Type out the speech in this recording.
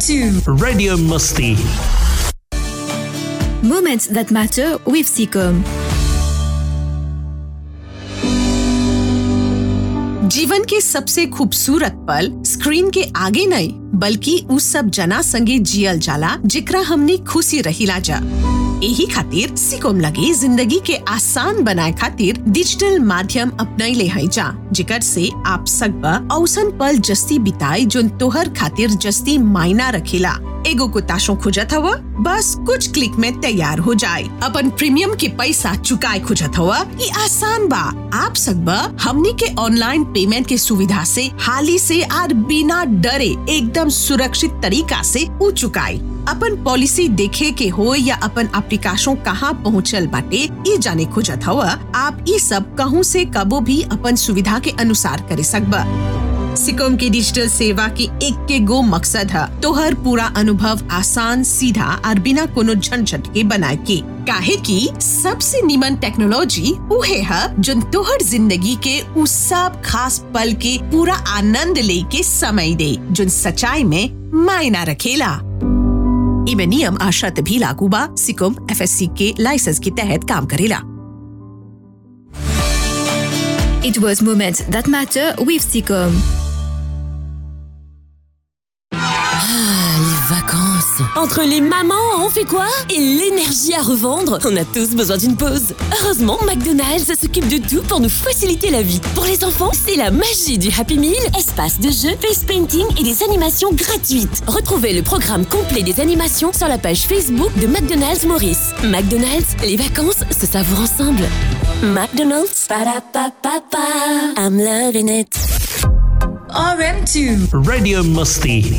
RM2 Radio Musti. Moments that matter with Seacom. जीवन के सबसे खूबसूरत पल स्क्रीन के आगे नहीं बल्कि उस सब जना संगे जियल जाला जिकरा हमने खुशी रहीला जा यही खातिर सिकोम लगे जिंदगी के आसान बनाए खातिर डिजिटल माध्यम अपनाई ले हई जा जिकर से आप सब औसन पल जस्ती बिताई जोन तोहर खातिर जस्ती मायना रखेला एगो को ताशो खुजत हवा बस कुछ क्लिक में तैयार हो जाए अपन प्रीमियम के पैसा चुकाए खुजत हवा ये आसान बा आप सब हमनी के ऑनलाइन पेमेंट के सुविधा से हाली से और बिना डरे एकदम सुरक्षित तरीका से उ चुकाई अपन पॉलिसी देखे के हो या अपन एप्लीकेशन कहाँ पहुँचल बाटे ये जाने खोजत हवा आप ये सब कहूँ से कबो भी अपन सुविधा के अनुसार करे सकबा सिकोम के डिजिटल सेवा के एक के गो मकसद है तोहर पूरा अनुभव आसान सीधा और बिना कोनो झंझट के बनाए के काहे की सबसे निमन टेक्नोलॉजी उहे है जो तोहर जिंदगी के उस सब खास पल के पूरा आनंद ले के समय दे जो सच्चाई में मायना रखेला इमे नियम आ शर्त भी लागू बा सिकोम एफएससी के लाइसेंस के तहत काम करेला It was Moments that matter with Seacom. Les vacances. Entre les mamans, on fait quoi Et l'énergie à revendre, on a tous besoin d'une pause. Heureusement, McDonald's s'occupe de tout pour nous faciliter la vie. Pour les enfants, c'est la magie du Happy Meal, espace de jeu, face painting et des animations gratuites. Retrouvez le programme complet des animations sur la page Facebook de McDonald's Maurice. McDonald's, les vacances se savourent ensemble. McDonald's, ba-da-ba-ba-ba. I'm loving it. RM2 Radio Musti.